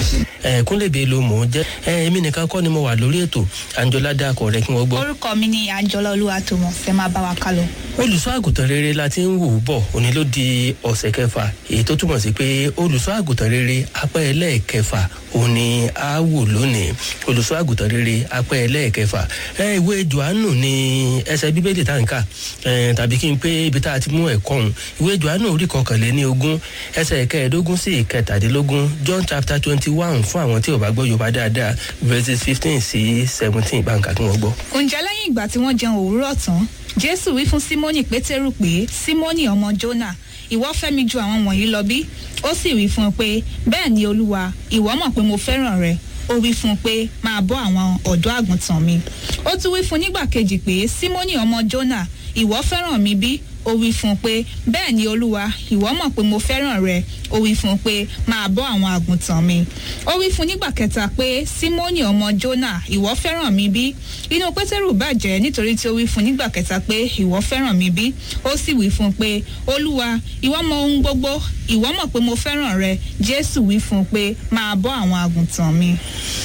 ẹ kúnlẹ̀bẹ̀ ló mọ̀ ọ́ jẹ́ ẹ èmi nìkan kọ́ ni mo wà lórí ètò àǹjọ́lá dàkọ̀ rẹ kí wọ́n gbọ́. orúkọ mi ni àjọlá olúwatómọ fẹ máa bá wa ká lọ. olùṣọ́ àgùntàn rere la ti ń wò ó bọ̀ òní ló di ọ̀sẹ̀ kẹfà èyí tó túmọ̀ sí pé olùṣọ́ àgùntàn rere apẹ́ ẹlẹ́ẹ̀kẹfà òní á wò lónìí olùṣọ́ àgùntàn rere apẹ́ ẹlẹ́ẹ̀kẹfà ẹ ìwé johannu ni ẹsẹ̀ bíbélì tá n kà ẹ tàbí kí n pé ibi tá a ti mú ẹ̀kọ́ òun ìwé johannu orí kọkànléní ogún ẹsẹ̀ kẹẹ̀ẹ́dógún sí ìkẹtàdínlógún john chapter twenty one fún àwọn tí ò bá gbọ́ yorùbá dáadáa verses fifteen sí seventeen báńkà kí wọ́n gbọ́. ǹjẹ́ lẹ́yìn ìgbà tí wọ́n jẹun òwúrọ̀ tán jésù wí fún símónì pétérù pé símónì ọmọ jónà ìwọ fẹ́ mi ju àwọn wọ̀nyí lọ bí ó sì wí fún un pé bẹ́ẹ̀ ni olúwa ìwọ mọ̀ pé mo fẹ́ràn rẹ ó wí fún un pé máa bọ́ àwọn ọ̀dọ́ àgùntàn mi ó tún wí fún un nígbà kejì pé símónì ọmọ jónà ìwọ fẹ́ràn mi bí ó wí fún un pé bẹ́ẹ̀ ni olúwa ìwọ mọ̀ pé mo fẹ́ràn rẹ ó wí fún un pé máa bọ́ àwọn àgùntàn mi ó wí fún un nígbà kẹta pé símónì ọmọ jónà ìwọ fẹ́ràn mi bí inú pétérù bàjẹ́ nítorí tí ó wí fún un nígbà kẹta pé ìwọ fẹ́ràn mi bí ó sì wí fún un pé olúwa ìwọ mọ ohun gbogbo ìwọ mọ̀ pé mo fẹ́ràn rẹ jésù wí fún un pé máa bọ́ àwọn àgùntàn mi.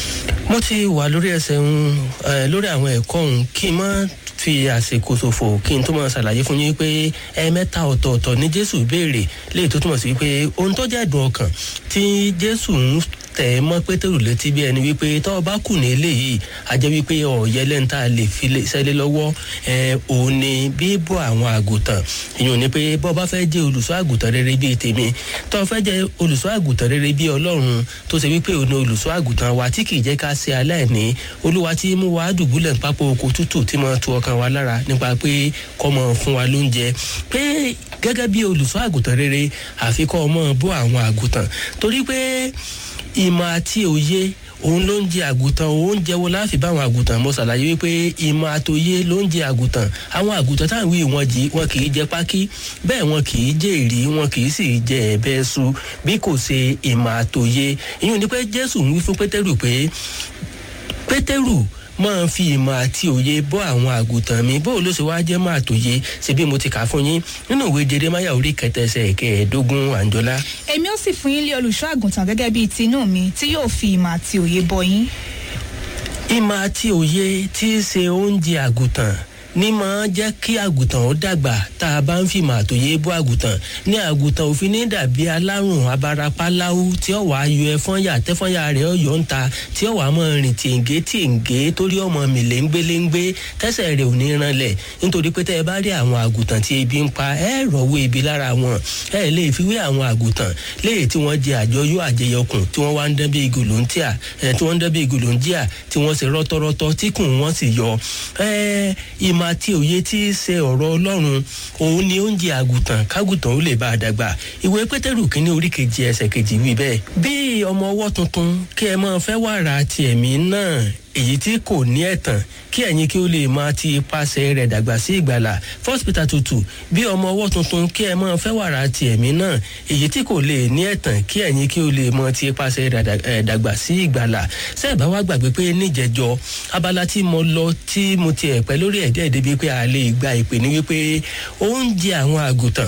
mo ti wà lórí ẹsẹ̀ ń lórí àwọn ẹ̀kọ́ òun kí n má fi àsìkò ṣòfò kí n tó máa ṣàlàyé fún yín pé ẹ̀ẹ̀mẹ́ta ọ̀tọ̀ọ̀tọ̀ ní jésù béèrè léyìí tó túmọ̀ sí pé ohun tó jẹ́ ẹ̀dùn ọkàn tí jésù ń tẹ̀ ẹ́ mọ́ pétérù létí bí ẹni wípé tọ́ ọ bá kù ní eléyìí a jẹ́ wípé ọ̀yẹ́ lẹ́ńtà lè fi sẹ́lẹ̀ lọ́wọ́ òun ni bíbọ̀ àwọn àgùntàn ìyẹn ò ní pé bọ́ bá fẹ́ jẹ́ olùṣọ́ àgùntàn rere bíi tèmi tọ́ ọ fẹ́ jẹ́ olùṣọ́ àgùntàn rere bíi ọlọ́run tó ṣe wípé òun ni olùṣọ́ àgùntàn wa tí kì í jẹ́ ká ṣe aláìní olúwa tí mú wa dùbúlẹ̀ pápá oko tútù tí mo tu ọkàn wa lára nípa pé kọ́ mọ fún wa lóúnjẹ pé gẹ́gẹ́ bí olùṣọ́ àgùntàn rere àfikọ́ ọmọ bọ́ àwọn àgùntàn torí pé ìmọ̀ àti òye òun ló ń jẹ àgùntàn oúnjẹ wo láàfin báwọn àgùntàn mo ṣàlàyé wípé ìmọ̀ àtòye ló ń jẹ àgùntàn àwọn àgùntàn táwọn wí wọn jì wọn kì í jẹ pákí bẹ́ẹ̀ wọn kì í jẹ èrí wọn kì í sì jẹ ẹ̀bẹ́ su bí kò ṣe ìmọ̀ àtòye ìyẹn ni pé jésù ń wí fún pétérù pé pétérù máa fi ìmọ̀ àti òye bọ́ àwọn àgùntàn mi bó ló ṣe wáá jẹ́ máa tòye ṣe bí mo ti kà fún yín nínú ìwé jeremáyà orí kẹtẹsẹ̀ kẹẹ̀ẹ́dógún àǹjọ́lá. èmi ó sì fún yín lé olùṣọ́ àgùntàn gẹ́gẹ́ bíi tinú mi tí yóò fi ìmọ̀ àti òye bọ yín. ìmọ̀ àti òye tí í ṣe oúnjẹ àgùntàn ní máa jẹ́ kí àgùntàn ó dàgbà tá a bá ń fìmọ̀ àtòyé bọ́ àgùntàn ní àgùntàn òfin ní dàbí alárùn abarapáláwú tí ó wàá yọ ẹfọ́nyà tẹ́fọ́nyà rẹ̀ ó yọ̀ ń ta tí ó wàá mọ̀ rìn tìǹgé tìǹgé torí ọmọ mi léńgbéléńgbé tẹ́sẹ̀ rẹ̀ ò ní ranlẹ̀ nítorí pé tẹ́ ẹ bá rí àwọn àgùntàn tí ebi ń pa ẹ rọ̀wọ́ ebi lára wọn ẹ lè fi wé àwọn àgùntàn léyìí tí wọ́n jẹ àjọyọ̀ àjẹyọkùn tí wọ́n wá ń dán bí igolontia tí wọ́n ń dán bí igolontia tí wọ́n sì rọ́tọ́rọ́tọ́ tí kùn wọ́n sì yọ ìmọ̀ ìmọ̀ àti òye tí í ṣe ọ̀rọ̀ ọlọ́run òun ni oúnjẹ àgùntàn kágùntàn ó lè bá a dàgbà ìwé pétérù kínní orí kejì ẹsẹ̀ kejì wí bẹ́ẹ̀. bí ọmọ ọwọ́ tuntun kí ẹ máa fẹ́ wàrà ti ẹ̀mí náà èyí tí kò ní ẹ̀tàn kí ẹ̀yin kí ó lè máa ti ipasẹ̀ rẹ̀ dàgbà sí ìgbàlà first peter tutù bí ọmọ ọwọ́ tuntun kí ẹ máa fẹ́ wàrà ti ẹ̀mí náà èyí tí kò lè ní ẹ̀tàn kí ẹ̀yin kí ó lè máa ti ipasẹ̀ rẹ̀ dàgbà sí ìgbàlà sẹ́ẹ̀bá wá gbàgbé pé níjẹ̀jọ abala tí mo lọ tí mo ti ẹ̀pẹ́ lórí ẹ̀dẹ́ débi pé a lè gba ìpè ní wípé oúnjẹ àwọn àgùntàn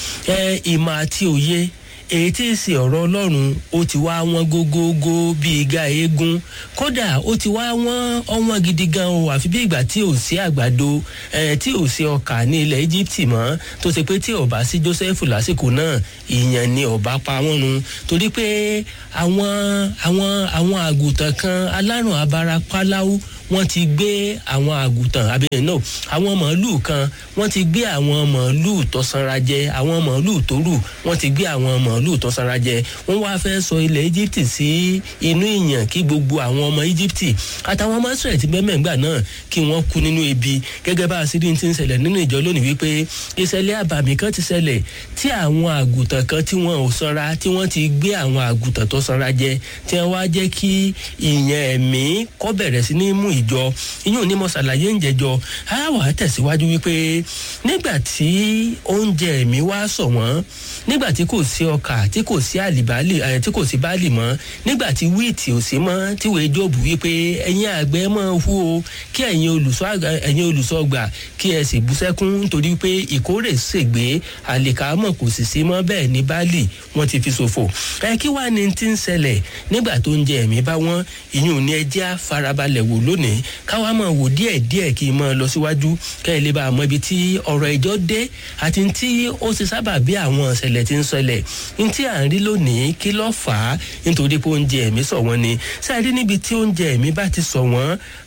ìmọ̀ àti òye èyí tí ì ṣe ọ̀rọ̀ ọlọ́run ó ti wá wọ́n gógógó bíi igá eégún kódà ó ti wá wọ́n ọwọ́n gidi gan o àfi bí ìgbà tí ò sí àgbàdo tí ò sí ọkà ní ilẹ̀ íjíbítì mọ́ tó ṣe pé tí ọba sí joseph lásìkò náà ìyẹn ni ọba pa wọ́n nu torí pé àwọn àwọn àwọn àgùntàn kan alárùn abarapáláwú wọ́n ti gbé àwọn àgùntàn àbí no àwọn màálùú kan wọ́n ti gbé àwọn màálùú tó sanra jẹ àwọn màálùú tó rù wọ́n ti gbé àwọn màálùú tó sanra jẹ wọ́n wá fẹ́ sọ ilẹ̀ egypt sí inú ìyàn kí gbogbo àwọn ọmọ egypt àtàwọn ọmọ israẹli ti bẹ́ẹ̀ mẹ́gbà náà kí wọ́n kú nínú ebi gẹ́gẹ́ bá àṣírí ti ń ṣẹlẹ̀ nínú ìjọ lónìí wípé ìṣẹ̀lẹ̀ àbàmì kan ti ṣẹlẹ̀ tí àwọn àgùntàn kan tí wọ́n ò sanra tí wọ́n ti gbé àwọn àgùntàn tó sanra jẹ tí wọ́n wá jẹ́ kí ìyàn ẹ̀mí kọ́ bẹ̀rẹ̀ sí ní mú ìjọ ìyún ní mo ṣàlàyé ń jẹjọ á wà á tẹ̀síwájú wípé nígbà tí oúnjẹ mi wá sọ wọ́n nígbà tí kò sí ọkà tí kò sí àlìbálì ẹ tí kò sí báàlì mọ́ nígbà tí wíìtì ò sí mọ́ tí wòye jòbù wípé ẹ̀yin àgbẹ̀ máa hu o kí ẹ̀yin olùṣọ́ ẹ̀yin olùṣọ́ gbà kí ẹ sì bú sẹ́kún nítorí pé ìkórè ṣègbè àlìkámọ̀ kò sì sí mọ́ bẹ́ẹ̀ ní báàlì wọ́n ti fi ṣòfò ẹ kí wàá ní ti ń ṣẹlẹ̀ nígbà tó ń jẹ ẹ̀mí bá wọ́n ìyún ní ẹjẹ́ àfarabalẹ̀ wò lónìí káwá máa wò díẹ̀ díẹ̀ kí n máa lọ síwájú kẹ́ ẹ lè bá a mọ ibi tí ọ̀rọ̀ ìjọ dé àti tí ó ti sábà bí àwọn ìṣẹ̀lẹ̀ ti ń ṣẹlẹ̀ ní tí à ń rí lónìí kí ló fà á nítorí pé oúnjẹ ẹ̀mí sọ wọ́n ni sáré níbi tí oúnjẹ ẹ̀mí bá ti sọ wọ́n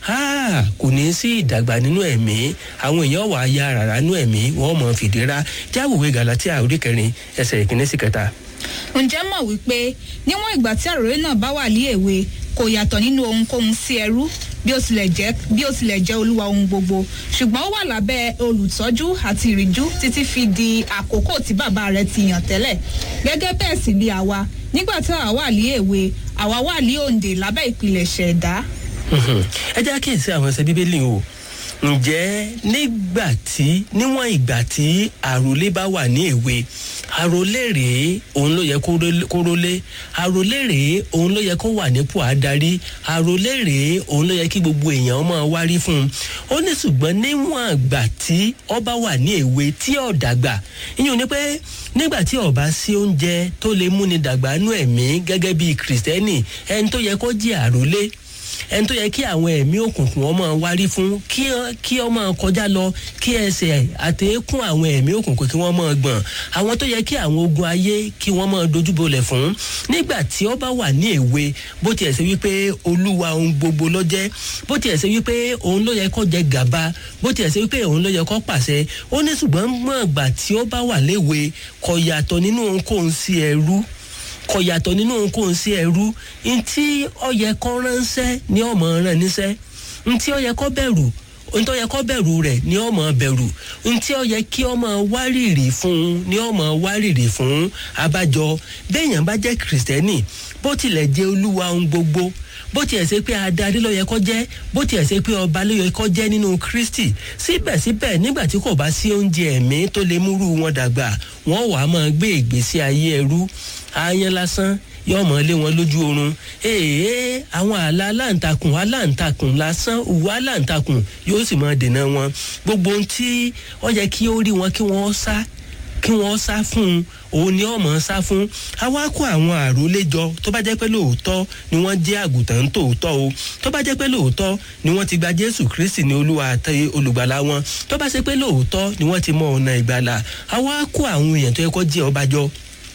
kò ní sí ìdàgbà nínú ẹ̀mí àwọn èèyàn wà á ya rárá nínú ẹ̀mí wọ́n mọ̀ fìdíra jáwèé galatia orí kẹrin ẹsẹ̀ ìkíní sí kẹta. ǹjẹ́ mọ̀ wípé níwọ̀n ìgbà tí àròyé náà bá wà ní èwe kò yàtọ̀ nínú ohunkóhun sí ẹrú bí ó tilẹ̀ jẹ́ bí ó tilẹ̀ jẹ́ olúwa ohun gbogbo ṣùgbọ́n ó wà lábẹ́ olùtọ́jú àti ìrìjú títí fi di àkókò tí bàbá rẹ̀ ti yàn tẹ́lẹ̀ gẹ́gẹ́ bẹ́ẹ̀ sì ni àwa nígbà tí àwa wà ní èwe àwa wà ní òǹdè lábẹ́ ìpilẹ̀ṣẹ̀ ẹ̀dá. ẹ jẹ́ àkíyèsí àwọn ẹsẹ̀ bíbélì o ǹjẹ́ nígbà tí níwọ̀n ìgbà tí àròlé bá wà ní èwe àròlé rèé òun ló yẹ kó rólé àròlé rèé òun ló yẹ kó wà nípò adarí àròlé rèé òun ló yẹ kí gbogbo èèyàn máa wárí fún un ó ní ṣùgbọ́n níwọ̀n ìgbà tí ọba wà ní èwe tí ò dàgbà ìyẹn ni pé nígbà tí ọba sí oúnjẹ tó lè múni dàgbà nú ẹ̀mí gẹ́gẹ́ bí kìrìsìtẹ́nì ẹni tó yẹ kó jẹ́ àròlé ẹni tó yẹ kí àwọn ẹ̀mí òkùnkùn ọmọ wárí fún kí ọmọ kọjá lọ kí ẹsẹ̀ àtẹ̀kùn àwọn ẹ̀mí òkùnkùn kí wọ́n mọ̀ gbọ̀n àwọn tó yẹ kí àwọn ogun ayé kí wọ́n mọ̀ dojúbolẹ̀ fún nígbà tí ó bá wà ní èwe bó tiẹ̀ ṣe wípé olúwa ohun gbogbo ló jẹ́ bó tiẹ̀ ṣe wípé òun ló yẹ kó jẹ gàba bó tiẹ̀ ṣe wípé òun ló yẹ kó pàṣẹ ó ní ṣùgbọ́n mọ̀ ìgbà tí ó bá wà léwe kò yàtọ̀ nínú ohunkóhun sí ẹrú kò yàtọ̀ nínú ohunkóhun sí ẹrú ntí ọyẹ kọ́ ránṣẹ́ ní ọmọ rán níṣẹ́ ntí ọyẹ kọ́ bẹ̀rù ntí ọyẹ kọ́ bẹ̀rù rẹ̀ ní ọmọ bẹ̀rù ntí ọyẹ kí ọmọ wárìrì fún ní ọmọ wárìrì fún abájọ béèyàn bá jẹ́ kìrìsìtẹ́nì bó tilẹ̀ jẹ́ olúwa ohun gbogbo bó tiẹ̀ ṣe pé adarí ló yẹ kó jẹ́ bó tiẹ̀ ṣe pé ọba ló yẹ kó jẹ́ nínú kristi síbẹ̀síbẹ̀ nígbà tí kò bá sí oúnjẹ ẹ̀mí tó lè múrú wọn dàgbà wọ́n wàá máa gbé ìgbésí ayé ẹrú aáyán lásán yóò mọ lé wọn lójú oorun èèyàn àwọn àlà aláǹtakùn aláǹtakùn lásán òwú aláǹtakùn yóò sì máa dènà wọn gbogbo ohun tí ó yẹ kí ó rí wọn kí wọ́n sá kí wọ́n sá fún un òun ni ọmọ sá fún àwa kó àwọn àròlé jọ tó bá jẹ́ pé lóòótọ́ ni wọ́n jẹ́ àgùntàn tòótọ́ o tó bá jẹ́ pé lóòótọ́ ni wọ́n ti gba jésù kristi ní olúwa àti olùgbàlà wọn tó bá ṣe pé lóòótọ́ ni wọ́n ti mọ ọ̀nà ìgbàlà àwa kó àwọn èèyàn tó yẹ kó jẹ́ ọba jọ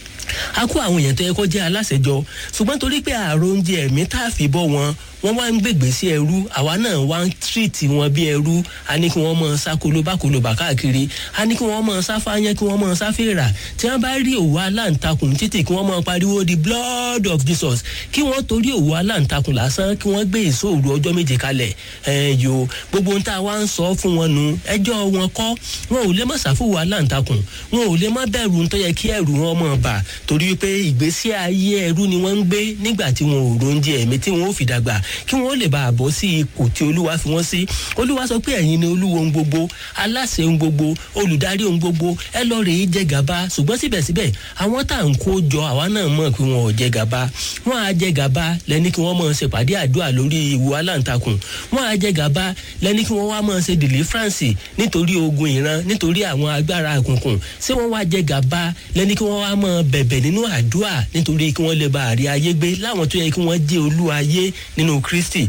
a kó àwọn èèyàn tó yẹ kó jẹ́ aláṣẹjọ ṣùgbọ́n torí pé ààrò oúnjẹ ẹ̀mí tá a fi bọ́ wọn wọ́n wá ń gbègbè sí ẹrú àwa náà wá ń tírìtì wọn bí ẹrú a ní kí wọ́n mọ̀ sá kolobá kolobá káàkiri a ní kí wọ́n mọ̀ sá fáyán kí wọ́n mọ̀ sá fèrà tí wọ́n bá rí òwú aláǹtakùn títì kí wọ́n mọ̀ pariwo the blood of jesus kí wọ́n torí òwú aláǹtakùn lásán kí wọ́n gbé ìṣòro ọjọ́ méje kalẹ̀ ẹ̀ yo gbogbo ohun tá a wá ń sọ fún wọn nu ẹjọ́ wọn kọ́ wọn ò lè mọ̀ sáfùwù aláǹtakùn wọn ò lè mọ̀ bẹ̀rù tó yẹ kí ẹ̀rù wọn mọ̀ bà torí pé ìgbésí ayé ẹrú ni wọ́n ń gbé nígbà tí wọn ò róúnjẹ ẹ̀mí tí wọn ò fi dàgbà kí wọn ó lè bá a bọ́ sí ipò tí olúwa fi wọ́n sí olúwa sọ pé ẹ̀yin ni olúwo ohun gbogbo aláṣẹ ohun gbogbo olùdarí ohun gbogbo ẹ lọ rèé jẹ gàba ṣùgbọ́n síbẹ̀síbẹ̀ àwọn tá à ń kó jọ àwa náà mọ̀ pé wọn ò jẹ gàba wọn á jẹ gàba lẹ́ni kí wọ́n mọ̀ ṣèpàdé àdúrà lórí ìwò aláǹtakùn wọn á jẹ gàba lẹ́ni kí wọ́n wá mọ̀ ṣe deliverance nítorí ogun ìran nítorí àwọn agbára àkùnkùn ṣé wọ́n wá jẹ gàba lẹ́ni kí wọ́n wá mọ̀ bẹ̀bẹ̀ nínú àdúrà nítorí kí wọ́n lè bá àrí ayé gbé láwọn tó yẹ kí wọ́n jẹ́ olú ayé nínú kristi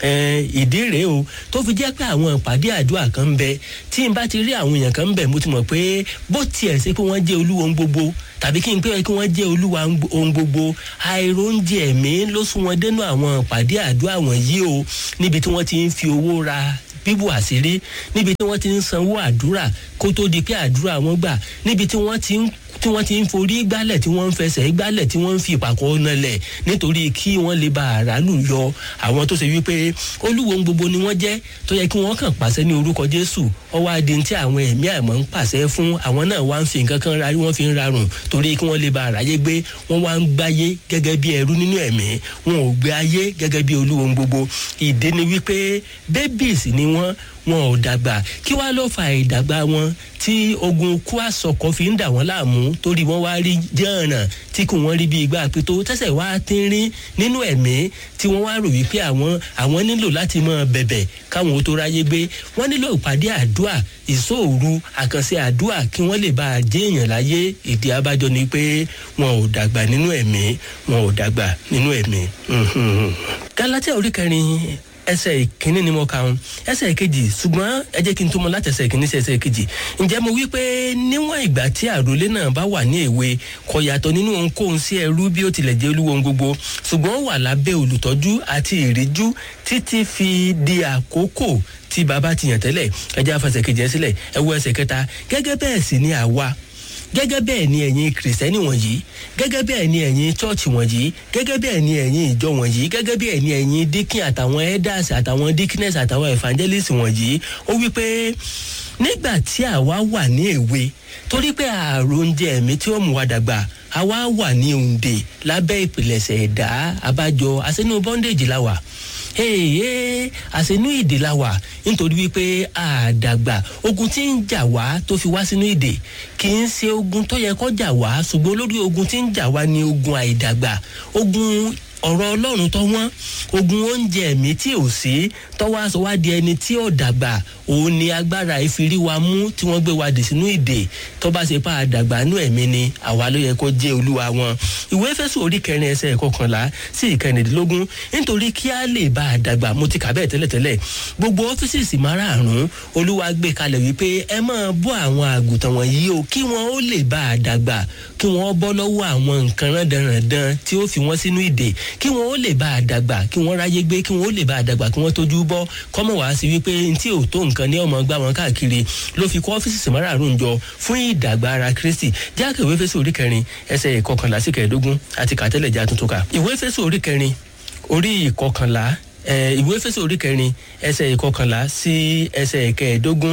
ìdí rèé o tó fi jẹ́ pé àwọn ìpàdé àdúrà kan ń bẹ tí n bá ti rí àwọn èèyàn kan ń bẹ mo ti mọ̀ pé bó tiẹ̀ ṣe pé wọ́n jẹ́ olúwo ohun gbogbo tàbí kí n pé kí wọ́n jẹ́ olúwa ohun gbogbo àìróúnjẹ ẹ̀mí ló sún wọn dénú àwọn ìpàdé àdúrà wọ̀nyí o níbi tí wọ́n ti ń fi owó ra bíbù àṣírí níbi tí wọ́n ti ń sanwó àdúrà kó tó di pé àdúrà wọn gbà níbi tí wọ́n ti ń tí wọ́n ti ń forí gbálẹ̀ tí wọ́n ń fẹsẹ̀ gbálẹ̀ tí wọ́n ń fi ìpàkọ́ nalẹ̀ nítorí kí wọ́n lè ba àrálù yọ àwọn tó ṣe wípé olúwo ń gbogbo ni wọ́n jẹ́ tó yẹ kí wọ́n kàn pàṣẹ ní orúkọ jésù ọwọ́ adé tí àwọn ẹ̀mí àmọ́ ń pàṣẹ fún àwọn náà wá ń fi nǹkan kan rárí wọ́n fi ń rarùn torí kí wọ́n lè ba àráyé gbé wọ́n wá ń gbáyé gẹ́gẹ́ bí ẹrú nínú ẹ̀mí wọn ò gbé ayé gẹ́gẹ́ bí olúwo ń gbogbo ìdí ni wípé babies ni wọ́n wọn ò dàgbà kí wàá ló fa ìdàgbà wọn tí ogun kú àsọkọ fi ń dà wọn láàmú torí wọn wá rí jẹ́ọ̀nà tí kò wọ́n rí bí ìgbà pétó tẹ́sẹ̀ wá tínrín nínú ẹ̀mí tí wọ́n wá rò wípé àwọn àwọn nílò láti mọ bẹ̀bẹ̀ káwọn ó tó ráyé gbé wọ́n nílò ìpàdé àdúà ìṣòòru àkànṣe àdúà kí wọ́n lè bá a jẹ́ èèyàn láyé ìdí abájọ ni pé wọn ò dàgbà nínú ẹ̀mí wọn ò dàgbà nínú ẹ̀mí. galatia orí kẹrin ẹsẹ̀ ìkíní ni mo kà ń ẹsẹ̀ ìkejì ṣùgbọ́n ẹ jẹ́ kí n tó mọ láti ẹsẹ̀ ìkíní sí ẹsẹ̀ ìkejì ǹjẹ́ mo wí pé níwọ̀n ìgbà tí àròlé náà bá wà ní èwe kò yàtọ̀ nínú ohunkóhun sí ẹrú bí ó tilẹ̀ jẹ́ olúwo ohun gbogbo ṣùgbọ́n ó wà lábẹ́ olùtọ́jú àti ìríjú títí fi di àkókò tí bàbá ti yàn tẹ́lẹ̀ ẹ jẹ́ àfẹsẹ̀ kejì ẹ sílẹ̀ ẹ wo ẹsẹ̀ kẹta gẹ́gẹ́ bẹ́ẹ̀ sì ni àwa gẹ́gẹ́ bẹ́ẹ̀ ni ẹ̀yin kìrìsìtẹ́nì wọ̀nyí gẹ́gẹ́ bẹ́ẹ̀ ni ẹ̀yin chọ́ọ̀chì wọ̀nyí gẹ́gẹ́ bẹ́ẹ̀ ni ẹ̀yin ìjọ wọ̀nyí gẹ́gẹ́ bẹ́ẹ̀ ni ẹ̀yin díkìn àtàwọn elders àtàwọn deaconess àtàwọn evangelist wọ̀nyí ó wí pé nígbà tí àwa wà ní èwe torí pé àròǹjẹ ẹ̀mí tí ó mú wa dàgbà àwa wà ní òǹdè lábẹ́ ìpìlẹ̀ṣẹ̀ ẹ̀dá abájọ àṣẹnú bondage la wà ee àṣẹnú ìdè la wà nítorí wípé àdàgbà ogun tí ń jà wá tó fi wá sínú ìdè kì í ṣe ogun tó yẹ kó jà wá ṣùgbọ́n olórí ogun tí ń jà wá ni ogun àìdàgbà ogun ọ̀rọ̀ ọlọ́run tó wọ́n ogun oúnjẹ ẹ̀mí tí ò sí tọ́wọ́ aṣọ wá di ẹni tí ò dàgbà òun ni agbára ìfirí wa mú tí wọ́n gbé wa dì sínú ìdè tó bá ṣe pa àdàgbà nú ẹ̀mí ni àwa ló yẹ kó jẹ́ olúwa wọn. ìwé fẹ́sù orí kẹrin ẹsẹ̀ kọkànlá sí ìkẹrìndínlógún nítorí kí á lè bá àdàgbà mo ti kà bẹ́ẹ̀ tẹ́lẹ̀tẹ́lẹ̀ gbogbo ọ́fíìsì márààrún olúwa gbé kalẹ̀ wípé ẹ máa bọ́ àwọn àgùntàn wọ̀nyí o kí wọ́n ó lè bá àdàgbà kí wọ́n bọ́ lọ́wọ́ àwọn nǹkan rándanrandan tí ó fi wọ́n sínú ìdè kí wọn ó lè bá a dàgbà kí wọn ráyé gbé kí wọn ó lè bá a dàgbà kí wọn tójú bọ kọmọ wá sí wípé ntí ò tó nǹkan ní ọmọ gbá wọn káàkiri ló fi kọ́ ọ́fíìsì márààrún jọ fún ìdàgbà ara kristi jákè ìwé fẹsẹ̀ orí kẹrin ẹsẹ̀ ìkọkànlá sí kẹẹ̀ẹ́dógún àti kàtẹ́lẹ̀ já tuntun ká ìwé fẹsẹ̀ orí kẹrin orí ìkọkànlá ìwé fẹsẹ̀ orí kẹrin ẹsẹ̀ ìkọkànlá sí ẹsẹ̀ ìkẹẹ̀ẹ́dógún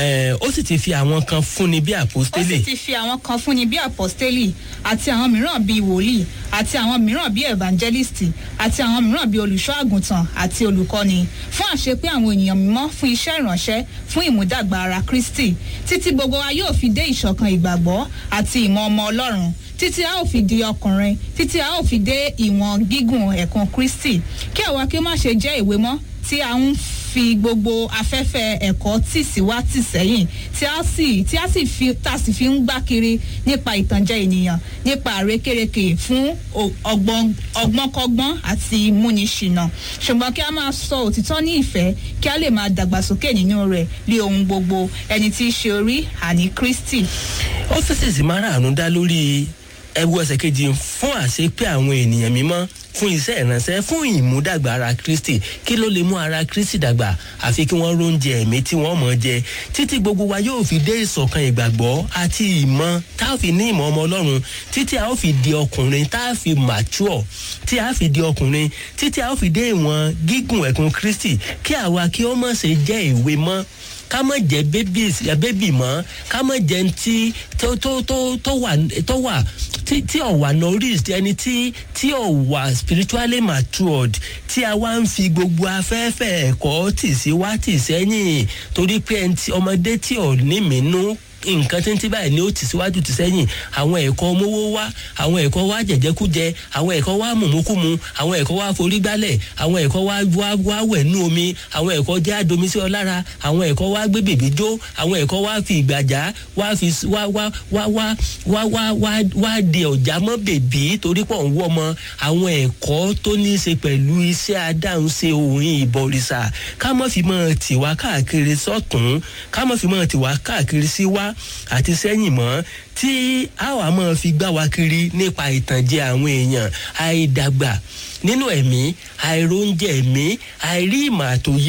ó sì ti fi àwọn kan fúnni bí ó àpòstélì sì ti fi àwọn kan fúnni bí apostoli àti àwọn mìíràn bíi wòlíì àti àwọn mìíràn bíi evangelisti àti àwọn mìíràn bíi olùṣọ́ àgùntàn àti olùkọ́ni fún àṣepé àwọn ènìyàn mímọ́ fún iṣẹ́ ìránṣẹ́ fún ìmúdàgbà ara kristi títí gbogbo wa yóò fi dé ìṣọ̀kan ìgbàgbọ́ àti ìmọ̀ ọmọ ọlọ́run títí a ó fi di ọkùnrin títí a ó fi dé ìwọ̀n gígùn ẹ̀kan kristi kí àwa kí ó má ṣe jẹ́ ìwé mọ́ tí a ń fi gbogbo afẹ́fẹ́ ẹ̀kọ́ tì sí wá tì sẹ́yìn tí a sì tí a sì fi tá a sì fi ń gbá kiri nípa ìtànjẹ ènìyàn nípa àrékérekè fún o- ọgbọ́n ọgbọ́nkọ́gbọ́n àti múniṣìnà ṣùgbọ́n kí a máa sọ òtítọ́ ní ìfẹ́ kí a lè máa dàgbàsókè nínú rẹ̀ lé ohun gbogbo ẹni tí í ṣe orí àní kristi. ọ́fíìsì márààrún dá lórí ẹwu ẹsẹ̀ kejì fún àṣepé àwọn ènìyàn mímọ́ fún iṣẹ́ ìránṣẹ́ fún ìmúdàgbà ara kristi kí ló lè mú ara kristi dàgbà àfi kí wọ́n róúnjẹ ẹ̀mí tí wọ́n mọ̀ jẹ títí gbogbo wa yóò fi dé ìṣọ̀kan ìgbàgbọ́ àti ìmọ̀ tá a fi ní ìmọ̀ ọmọ ọlọ́run títí a ó fi di ọkùnrin tá a fi mature tí a fi di ọkùnrin títí a ó fi dé ìwọ̀n gígùn ẹ̀kún kristi kí àwa kí ó mọ̀ ṣe jẹ́ ìwé mọ́ ká má jẹ babies ya baby mọ ká má jẹ ntí tó tó tó tó wà tó wà tí tí ò wà nourished ẹni tí tí ò wà spiritually matured tí a wá ń fi gbogbo afẹ́fẹ́ ẹ̀kọ́ tì sí wá tì sẹ́yìn torí pé ẹni tí ọmọdé tí ò ní mìínú nǹkan tí ń tí báyìí ni ó tì síwájú tì sẹ́yìn àwọn ẹ̀kọ́ mówó wá àwọn ẹ̀kọ́ wá jẹ̀jẹ̀kújẹ àwọn ẹ̀kọ́ wá mùmúkúmu àwọn ẹ̀kọ́ wá forí gbálẹ̀ àwọn ẹ̀kọ́ wá wá wá wẹ̀nú omi àwọn ẹ̀kọ́ jẹ́ àdomi sí ọ lára àwọn ẹ̀kọ́ wá gbé bèbí jó àwọn ẹ̀kọ́ wá fi ìgbàjá wá fi s- wá wá wá wá wá wá wá wá di ọ̀já mọ́ bèbí torí pọ̀ ń wọ́ mọ́ àwọn ẹ̀kọ́ tó ní í ṣe pẹ̀lú iṣẹ́ adáhunṣe òun ìbọ̀rìṣà ká mọ́ fi mọ́ tiwa káàkiri sọ́tún ká mọ́ fi mọ́ tiwa káàkiri sí wá àti sẹ́yìn mọ́ tí a wà mọ́ fi gbá wa kiri nípa ìtànjẹ àwọn èèyàn àìdàgbà nínú ẹ̀mí àìróúnjẹ ẹ̀mí àìrí ìmọ̀ àtòye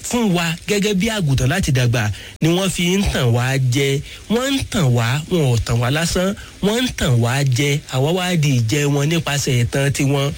fún wa gẹ́gẹ́ bí àgùntàn láti dàgbà ni wọ́n fi ń tàn wá jẹ wọ́n ń tàn wá wọn ò tàn wá lásán wọ́n ń tàn wá jẹ àwa wá di ìjẹ wọn nípasẹ̀ ìtàn tiwọn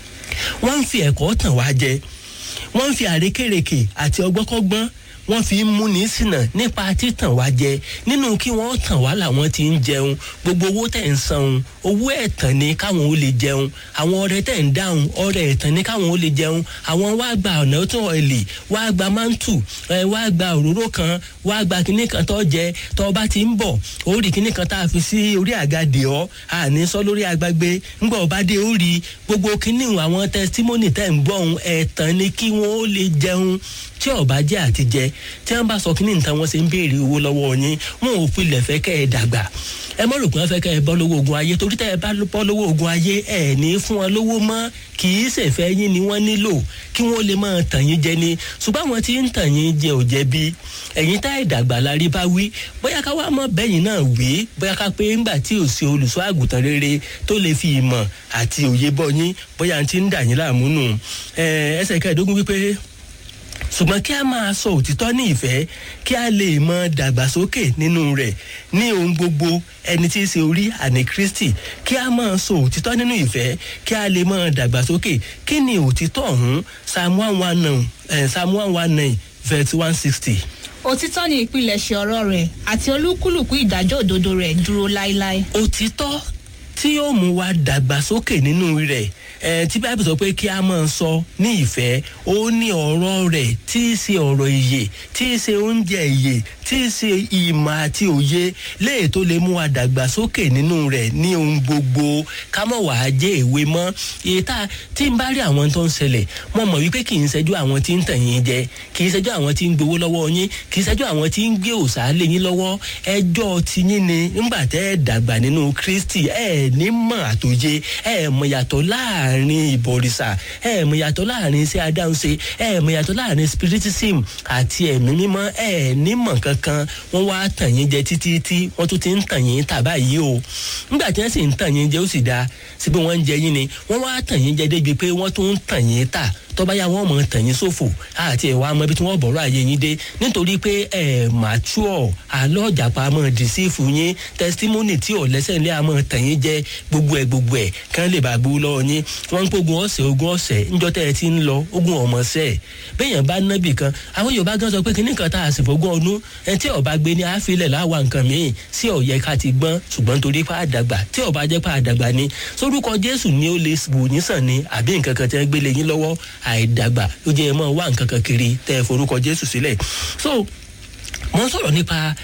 wọ́n ń fi ẹ̀kọ́ tàn wá jẹ wọ́n ń fi àrékèrèkè àti ọgbọ́kọ́gbọ́n wọ́n fi ń múni sínà nípa títàn wá jẹ nínú kí wọ́n tàn wá làwọn ti ń jẹun gbogbo owó tẹ̀ ń san owó ẹ̀tàn ni káwọn ó lè jẹun àwọn ọrẹ tẹ̀ ń dáhùn ọrẹ ẹ̀tàn ni káwọn ó lè jẹun àwọn wá gba ọ̀nà tó ọ̀lì wá gba mántù ẹ wá gba òróró kan wá gba kinní kan tó jẹ tó bá ti ń bọ̀ ó rí kinní kan tá a fi sí orí àga dè ọ́ àní sọ lórí agbágbé ńgbà ọba dé ó rí gbogbo kinní àwọn tẹsítímọ́nì tẹ̀ ń gbọ́ ohun ẹ̀tàn ni kí wọ́n ó lè jẹun tí ọba jẹ́ àtijẹ tí wọ́n bá sọ kí ní nǹkan wọn ṣe ń béèrè owó lọ́wọ́ yín wọn ò pilẹ̀ fẹ́ kẹ́ ẹ dàgbà ẹ mọ̀ rò pé wọ́n fẹ́ kẹ́ ẹ bọ́ lówó ogun ayé torí tẹ́ ẹ bá bọ́ lówó ogun ayé ẹ ní fún wọn lówó mọ́ kì í ṣèfẹ́ yín ni wọ́n nílò kí wọ́n lè máa tàn yín jẹ ni ṣùgbọ́n àwọn tí ń tàn yín jẹ ò jẹ̀bi ẹ̀yin tá ìdàgbà la rí bá wí bóyá ká wá mọ́ bẹ́yìn náà wí bóyá ká pé ńgbà tí ò sí olùṣọ́ àgùntàn rere tó lè fi ìmọ̀ àti òye bọ́ yín bóyá ti ń dà yín láàmú nù ẹsẹ̀ kẹẹ̀ẹ́dógún wípé ṣùgbọ́n kí a máa sọ òtítọ́ ní ìfẹ́ kí a lè mọ dàgbàsókè nínú rẹ̀ ní ohun gbogbo ẹni tí í ṣe orí àní kristi kí a máa sọ òtítọ́ nínú ìfẹ́ kí a lè mọ dàgbàsókè kí ni òtítọ́ ọ̀hún psalm one one nine psalm one one nine verse one sixty. òtítọ́ ni ìpilẹ̀ṣẹ̀ ọ̀rọ̀ rẹ̀ àti olúkúlùkù ìdájọ́ òdodo rẹ̀ dúró láéláé. òtítọ́ tí yóò mú wa dàgbàsókè nínú rẹ̀ ẹ tí báyìí sọ pé kí a máa sọ ní ìfẹ́ ó ní ọ̀rọ̀ rẹ̀ tí í ṣe ọ̀rọ̀ ìyè tí í ṣe oúnjẹ ìyè tí í ṣe ìmọ̀ àti òye léè tó lè mú wa dàgbàsókè nínú rẹ̀ ní ohun gbogbo ká mọ̀ wá jẹ́ ìwé mọ́ iye tá tí n bá rí àwọn tó ń ṣẹlẹ̀ mo mọ̀ wípé kì í ṣẹ́jú àwọn tí ń tàn yín jẹ kì í ṣẹ́jú àwọn tí ń gbowó lọ́wọ́ yín kì í ṣẹ́jú àwọn tí ń gbé òòṣà lé yín lọ́wọ́ ẹjọ́ ti yín ni ńgbà tẹ́ ẹ dàgbà nínú kristi ẹ ní mọ̀ àtòye ẹ mọ̀ yàtọ̀ láàrin ìbọ̀rìṣà ẹ mọ̀ yàtọ̀ láàrin iṣẹ́ adáhunṣe ẹ mọ̀ yàtọ̀ láàrin spiritism àti ẹ̀mí mímọ́ ẹ ní mọ̀ kankan wọ́n wá tàn yín jẹ títí tí wọ́n tún ti ń tàn yín tà báyìí o ńgbà tí wọ́n sì ń tàn yín jẹ ó sì dáa síbi wọ́n ń jẹ yín ni wọ́n wá tàn yín jẹ débi pé wọ́n tún ń tàn yín tà tọ́ba yá wọ́n mọ̀ tàn yín sófò àti ẹ̀wà ọmọ ibi tí wọ́n bọ̀rọ̀ àyè yín dé nítorí pé ẹ̀ mature alọ́jàpá mọ̀ dìsífù yín testimony tí ò lẹ́sẹ̀ ńlẹ́ àmọ́ tàn yín jẹ́ gbogbo ẹ̀ gbogbo ẹ̀ kán lè bá gbó lọ́wọ́ yín wọ́n ń pogun ọ̀sẹ̀ ogun ọ̀sẹ̀ ńjọ́ tẹ́ ẹ ti ń lọ ogun ọmọ sẹ́ ẹ̀ bẹ́yàn bá nábì kan àwọn yorùbá gan sọ pé kíní kan tá a sì fọgbọ́n ọdún ẹ tí ọba gbé ní àfilẹ̀ láwa nǹkan míì sí ọ̀yẹ́ ká ti gbọ́n ṣùgbọ́n torí pa àdàgbà tí ọba jẹ́ pa àdàgbà ni sórúkọ jésù ni ó lè wò yín sàn ni àbí nǹkan kan tẹ́ gbélé yín lọ́wọ́ àìdàgbà ló jẹ́ ẹ mọ́ wá nǹkan kan kiri tẹ́ ẹ forúkọ jésù sílẹ̀ so mo ń sọ̀rọ̀ nípa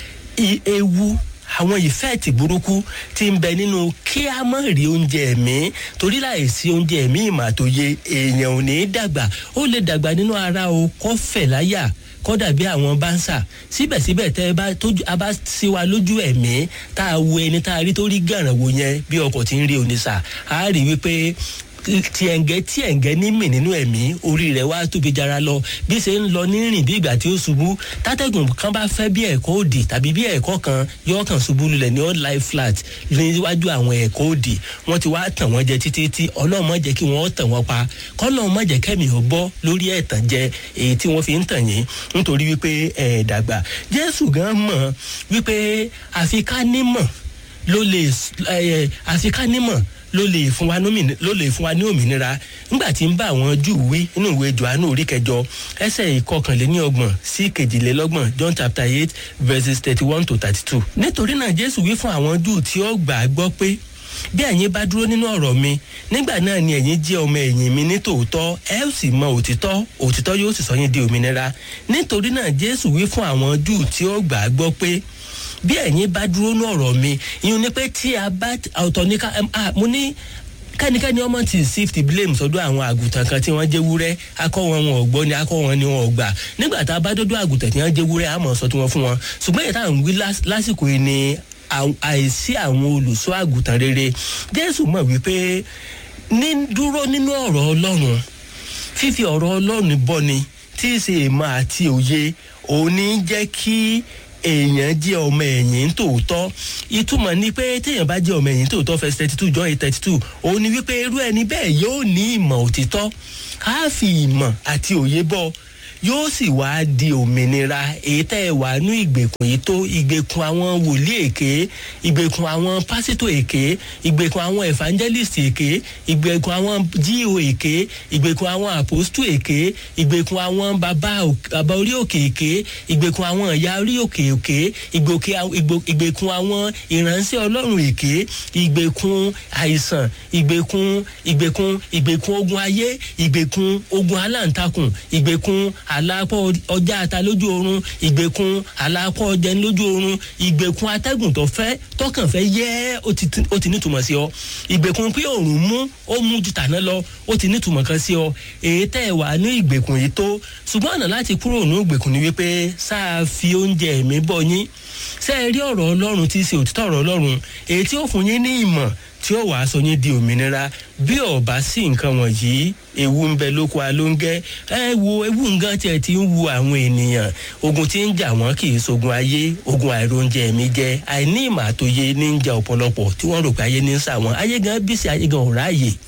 ewu àwọn ìfẹ́ẹ̀tì burúkú ti ń bẹ nínú kí a mọ̀ rí oúnjẹ ẹ̀mí torí láìsí oúnjẹ ẹ̀mí ìmọ̀ àtòye èèyàn ò ní í dàgbà ó lè dàgbà nínú ara o kọ́ fẹ̀ láyà kọ́dà bí àwọn báńsà síbẹ̀síbẹ̀ tẹ́ ẹ bá tójú a bá sí wa lójú ẹ̀mí tá a wo ẹni tá a rí tó rí gàràn wò yẹn bí ọkọ̀ tí ń rí oníṣà á rí wípé tiẹ̀ǹgẹ́ tiẹ̀ǹgẹ́ ní mì nínú ẹ̀mí orí rẹ̀ wá tóbi jara lọ bí ṣe ń lọ nírìn bí ìgbà tí ó ṣubú tátẹ́gùn kan bá fẹ́ bí ẹ̀kọ́ òdì tàbí bí ẹ̀kọ́ kan yóò kàn ṣubú lulẹ̀ ní all life flat níwájú àwọn ẹ̀kọ́ òdì wọ́n ti wá tàn wọ́n jẹ títí tí ọlọ́run má jẹ́ kí wọ́n tàn wọ́n pa kọ́lọ́run má jẹ́ kẹ́mi ò bọ́ lórí ẹ̀tàn jẹ èyí tí wọ́n fi ń tàn yín nítorí wípé ẹ̀ dàgbà jésù gan mọ̀ wípé àfikánímọ̀ ló lè àfikánímọ̀ ló lè fún wa ló lè fún wa ní òmìnira nígbà tí ń bá àwọn júù wí nínú ìwé johannu orí kẹjọ ẹsẹ ìkọkànléníọgbọ̀n sí kejìlélọ́gbọ̀n john chapter eight verses thirty one to thirty two. nítorí náà jésù wí fún àwọn júù tí ó gbà á gbọ́ pé bí ẹ̀yin bá dúró nínú ọ̀rọ̀ mi nígbà náà ni ẹ̀yin jẹ́ ọmọ ẹ̀yìn mi ní tòótọ́ ẹ ó sì mọ òtítọ́ òtítọ́ yóò sì sọ yín di òmìnira nítorí náà jésù wí fún àwọn júù tí ó gbà á gbọ́ pé bí ẹ̀yin bá dúró ní ọ̀rọ̀ mi ìyún ni pé tí a bá ọ̀tọ̀ ní ká mo ní kẹ́nikẹ́ni ọmọ ti shift blame sọ́dọ̀ àwọn àgùntàn kan tí wọ́n jẹ́ wúrẹ́ akọ́ wọn wọn ò gbọ́ ni akọ́ wọn ni wọn ò gbà nígbà tá a bá dọ́dọ̀ àgùntàn tí wọ́n jẹ́ wúrẹ́ àmọ̀ sọ tí wọ́n fún wọn ṣùgbọ́n ìta ń wí lásìkò yìí ni àìsí àwọn olùṣọ́ àgùntàn rere jésù mọ̀ wípé ní dúró nínú ọ̀rọ̀ ọlọ́run fífi ọ̀rọ̀ ọlọ́run bọ́ni tí í ṣe èèmọ̀ àti òye òní jẹ́ kí èèyàn jẹ́ ọmọ ẹ̀yìn tòótọ́ ìtumọ̀ ni pé téèyàn bá jẹ́ ọmọ ẹ̀yìn tòótọ́ fẹ́ thirty two john eight thirty two òun ni wípé irú ẹni bẹ́ẹ̀ yóò ní ìmọ̀ òtítọ́ á fi ìmọ̀ àti òye bọ́ yóò sì wá di òmìnira èyí tẹ́ ẹ wà nú ìgbèkùn yìí tó ìgbèkùn àwọn wòlíì èké ìgbèkùn àwọn pásítọ̀ èké ìgbèkùn àwọn evangelist èké ìgbèkùn àwọn jíò èké ìgbèkùn àwọn apostu èké ìgbèkùn àwọn bàbá bàbá orí òkè èké ìgbèkùn àwọn ìyá orí òkè èké ìgbèkùn àwọn ìránṣẹ́ ọlọ́run èké ìgbèkùn àìsàn ìgbèkùn ìgbèkùn ìgbèkùn ogun ayé ìgbèkùn ogun aláǹtakùn ìgbèkùn àlàpọ̀ ọjà ata lójú oorun ìgbèkùn àlàpọ̀ ọjà lójú oorun ìgbèkùn atẹ́gùn tó fẹ́ tọkàn fẹ́ yẹ́ ó ti nítumọ̀ sí ọ ìgbèkùn pé òòrùn mú ó mú ju tàná lọ ó ti nítumọ̀ kan sí ọ èyí tẹ́ ẹ wà ní ìgbèkùn yìí tó ṣùgbọ́n ọ̀nà láti kúrò ní ìgbèkùn ni wípé sáà fi oúnjẹ mi bọ̀ yín ṣé ẹ rí ọ̀rọ̀ ọlọ́run tí í ṣe òtítọ́ ọ̀rọ̀ ọlọ́run èyí tí ó fún yín ní ìmọ̀ tí ó wàá sọ yín di òmìnira bí ọba sí nǹkan wọ̀nyí ewu ń bẹ lóko alóńgẹ́ ẹ wo ewu nǹkan tiẹ̀ ti ń wu àwọn ènìyàn ogun tí ń jà wọ́n kì í sogun ayé ogun àìróúnjẹ mi jẹ àìní ìmọ̀ àtòye ní ń jà ọ̀pọ̀lọpọ̀ tí wọ́n rò pé ayé ní ń sà wọ́n ayé gan bí sí ayé gan ò ráàyè